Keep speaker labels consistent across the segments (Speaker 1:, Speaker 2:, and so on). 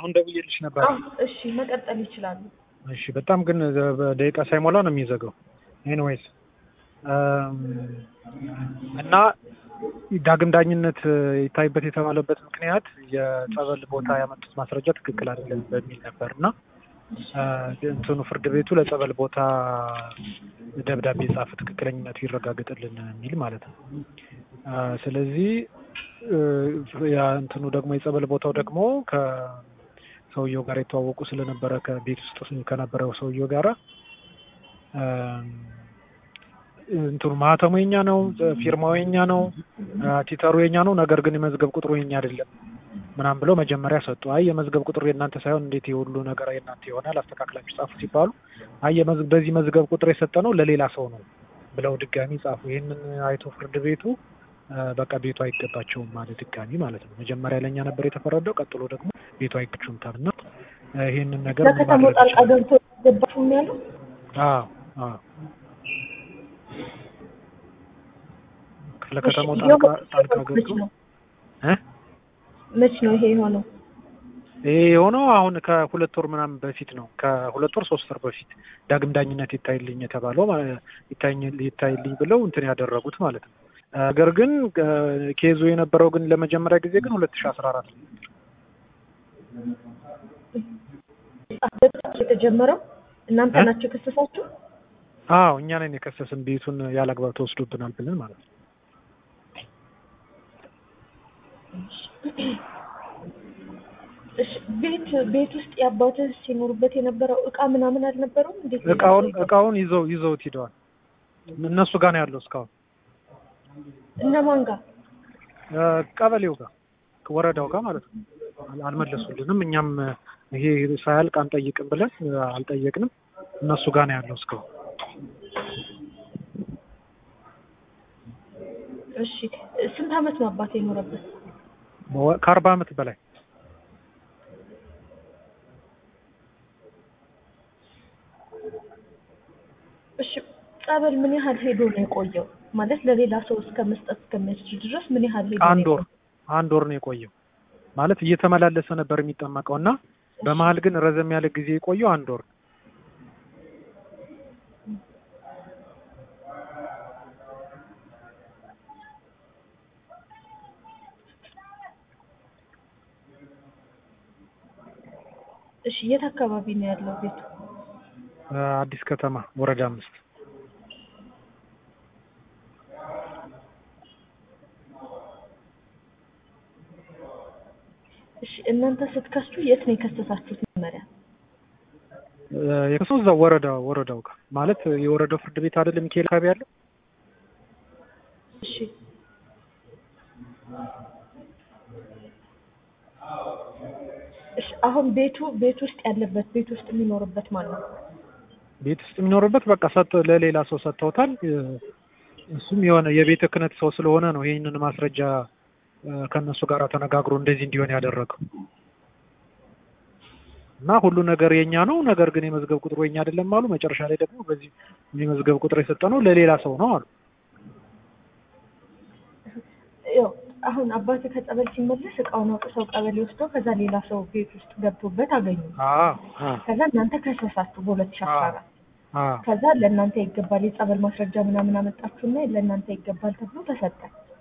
Speaker 1: አሁን ደውዬልሽ ነበር።
Speaker 2: አዎ፣ እሺ መቀጠል ይችላሉ።
Speaker 1: እሺ በጣም ግን በደቂቃ ሳይሞላ ነው የሚዘጋው። ኤኒዌይስ እና ዳግም ዳኝነት ይታይበት የተባለበት ምክንያት የጸበል ቦታ ያመጡት ማስረጃ ትክክል አይደለም በሚል ነበር እና እንትኑ ፍርድ ቤቱ ለጸበል ቦታ ደብዳቤ ጻፈ፣ ትክክለኝነቱ ይረጋገጥልን የሚል ማለት ነው። ስለዚህ ያ እንትኑ ደግሞ የጸበል ቦታው ደግሞ ከሰውየው ጋር የተዋወቁ ስለነበረ ከቤት ውስጥ ከነበረው ሰውየው ጋራ እንትኑ ማህተሙ የኛ ነው፣ ፊርማው የኛ ነው፣ ቲተሩ የኛ ነው። ነገር ግን የመዝገብ ቁጥሩ የኛ አይደለም ምናምን ብለው መጀመሪያ ሰጡ። አይ የመዝገብ ቁጥሩ የእናንተ ሳይሆን እንዴት የሁሉ ነገር የእናንተ ይሆናል? አስተካክላችሁ ጻፉ ሲባሉ አይ በዚህ መዝገብ ቁጥር የሰጠ ነው ለሌላ ሰው ነው ብለው ድጋሚ ጻፉ። ይህንን አይቶ ፍርድ ቤቱ በቃ ቤቱ አይገባቸውም ማለት ድጋሚ ማለት ነው። መጀመሪያ ለእኛ ነበር የተፈረደው፣ ቀጥሎ ደግሞ ቤቱ አይገባቸውም ታልና ይህንን ነገር
Speaker 2: ለከተማው ጣልቃ ገብቶ ገባችሁ ያለው
Speaker 1: አዎ አዎ ለከተማው ጣልቃ ጣልቃ ገብቶ እ
Speaker 2: መች ነው ይሄ የሆነው?
Speaker 1: ይሄ የሆነው አሁን ከሁለት ወር ምናምን በፊት ነው። ከሁለት ወር ሶስት ወር በፊት ዳግም ዳኝነት ይታይልኝ የተባለው ይታይልኝ ብለው እንትን ያደረጉት ማለት ነው። ነገር ግን ኬዙ የነበረው ግን ለመጀመሪያ ጊዜ ግን ሁለት ሺህ አስራ አራት ነው
Speaker 2: የተጀመረው። እናንተ ናቸው የከሰሳችሁ?
Speaker 1: አዎ እኛ ነን የከሰስን ቤቱን ያለአግባብ ተወስዶብናል ብለን ማለት ነው።
Speaker 2: ቤት ቤት ውስጥ የአባትህ ሲኖሩበት የነበረው እቃ ምናምን አልነበረውም? እንዴት
Speaker 1: እቃውን እቃውን ይዘው ይዘውት ሂደዋል። እነሱ ጋር ነው ያለው እስካሁን።
Speaker 2: እነማን ጋር?
Speaker 1: ቀበሌው ጋር ወረዳው ጋር ማለት ነው። አልመለሱልንም። እኛም ይሄ ሳያልቅ አንጠይቅም ብለን አልጠየቅንም። እነሱ ጋር ነው ያለው እስካሁን።
Speaker 2: እሺ ስንት አመት ነው አባት የኖረበት?
Speaker 1: ከአርባ አመት በላይ
Speaker 2: እሺ ጸበል ምን ያህል ሄዶ ነው የቆየው? ማለት ለሌላ ሰው እስከ መስጠት እስከሚያስችል ድረስ ምን ያህል ሄዶ
Speaker 1: አንድ ወር አንድ ወር ነው የቆየው። ማለት እየተመላለሰ ነበር የሚጠመቀው እና በመሀል ግን ረዘም ያለ ጊዜ የቆየው አንድ ወር
Speaker 2: እሺ የት አካባቢ ነው ያለው ቤቱ?
Speaker 1: አዲስ ከተማ ወረዳ አምስት
Speaker 2: እሺ እናንተ ስትከሱ የት ነው የከሰሳችሁት? መጀመሪያ
Speaker 1: የከሰው እዛው ወረዳ ወረዳው ጋር ማለት የወረዳው ፍርድ ቤት አይደለም ሚካኤል አካባቢ ያለው።
Speaker 2: እሺ እሺ አሁን ቤቱ ቤት ውስጥ ያለበት ቤት ውስጥ የሚኖርበት ማለት ነው።
Speaker 1: ቤት ውስጥ የሚኖርበት በቃ ሰጥ ለሌላ ሰው ሰጥተውታል። እሱም የሆነ የቤተ ክህነት ሰው ስለሆነ ነው ይህንን ማስረጃ ከእነሱ ጋር ተነጋግሮ እንደዚህ እንዲሆን ያደረገው እና ሁሉ ነገር የኛ ነው። ነገር ግን የመዝገብ ቁጥሩ የኛ አይደለም አሉ። መጨረሻ ላይ ደግሞ በዚህ የመዝገብ ቁጥር የሰጠነው ለሌላ ሰው ነው አሉ።
Speaker 2: ያው አሁን አባት ከጸበል ሲመለስ እቃውን አውጥተው ቀበሌ ወስደው ከዛ ሌላ ሰው ቤት ውስጥ ገብቶበት አገኙ። ከዛ እናንተ ከሰሳችሁ በሁለት ሺህ አስራ አራት ከዛ ለእናንተ ይገባል የጸበል ማስረጃ ምናምን አመጣችሁና ለእናንተ ይገባል ተብሎ ተሰጠ።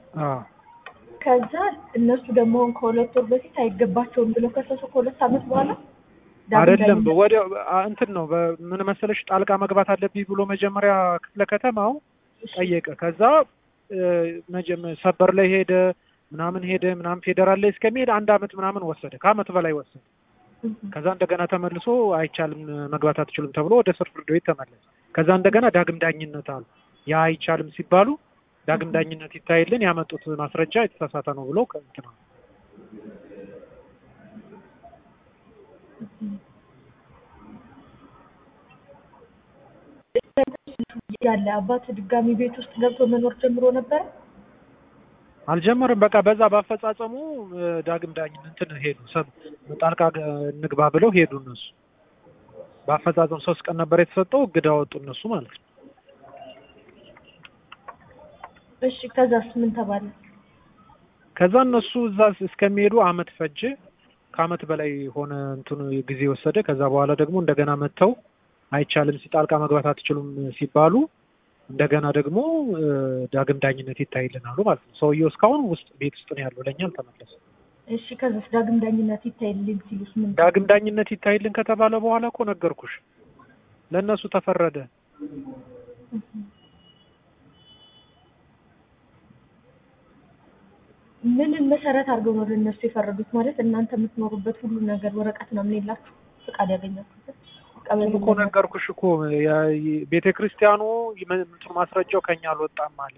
Speaker 2: ከዛ እነሱ ደግሞ ከሁለት ወር በፊት አይገባቸውም ብለው ከሰሱ ከሁለት ዓመት በኋላ
Speaker 1: አይደለም ወደ እንትን ነው ምን መሰለሽ ጣልቃ መግባት አለብኝ ብሎ መጀመሪያ ክፍለ ከተማው ጠየቀ። ከዛ ሰበር ላይ ሄደ ምናምን ሄደ ምናምን ፌዴራል ላይ እስከሚሄድ አንድ አመት ምናምን ወሰደ፣ ከአመት በላይ ወሰደ። ከዛ እንደገና ተመልሶ አይቻልም መግባት አትችሉም ተብሎ ወደ ስር ፍርድ ቤት ተመለሰ። ከዛ እንደገና ዳግም ዳኝነት አሉ። ያ አይቻልም ሲባሉ ዳግም ዳኝነት ይታይልን ያመጡት ማስረጃ የተሳሳተ ነው ብሎ እንትና
Speaker 2: ያለ አባት ድጋሚ ቤት ውስጥ ገብቶ መኖር ጀምሮ ነበረ?
Speaker 1: አልጀመርም። በቃ በዛ ባፈጻጸሙ ዳግም ዳኝነት እንትን ሄዱ። ሰብ ጣልቃ እንግባ ብለው ሄዱ እነሱ። በአፈጻጸም ሶስት ቀን ነበር የተሰጠው፣ እግድ አወጡ እነሱ ማለት ነው።
Speaker 2: እሺ ከዛስ ምን ተባለ?
Speaker 1: ከዛ እነሱ እዛ እስከሚሄዱ አመት ፈጀ። ከአመት በላይ ሆነ እንትኑ ጊዜ ወሰደ። ከዛ በኋላ ደግሞ እንደገና መጥተው አይቻልም ሲጣልቃ መግባት አትችሉም ሲባሉ እንደገና ደግሞ ዳግም ዳኝነት ይታይልናሉ ማለት ነው። ሰውየው እስካሁን ውስጥ ቤት ውስጥ ነው ያለው፣ ለእኛ አልተመለሰም።
Speaker 2: እሺ ከዛስ ዳግም ዳኝነት ይታይልን ሲሉስ ምን?
Speaker 1: ዳግም ዳኝነት ይታይልን ከተባለ በኋላ እኮ ነገርኩሽ፣ ለእነሱ ተፈረደ።
Speaker 2: ምንን መሰረት አድርገው ነው ለእነሱ የፈረዱት? ማለት እናንተ የምትኖሩበት ሁሉ ነገር ወረቀት ምናምን የላችሁ ፍቃድ ያገኛችሁበት?
Speaker 1: እኮ ነገርኩሽ እኮ ቤተ ክርስቲያኑ ማስረጃው ከኛ አልወጣም አለ።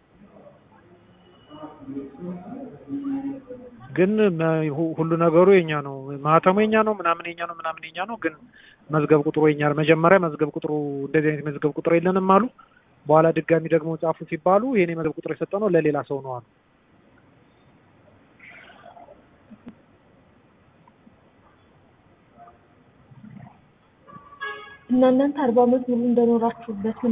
Speaker 1: ግን ሁሉ ነገሩ የኛ ነው፣ ማህተሙ የኛ ነው፣ ምናምን የኛ ነው፣ ምናምን የኛ ነው። ግን መዝገብ ቁጥሩ የኛ መጀመሪያ መዝገብ ቁጥሩ እንደዚህ አይነት መዝገብ ቁጥር የለንም አሉ። በኋላ ድጋሚ ደግሞ ጻፉ ሲባሉ የኔ መዝገብ ቁጥር የሰጠ ነው ለሌላ ሰው ነው አሉ።
Speaker 2: እና እናንተ አርባ ዓመት ሙሉ እንደኖራችሁበት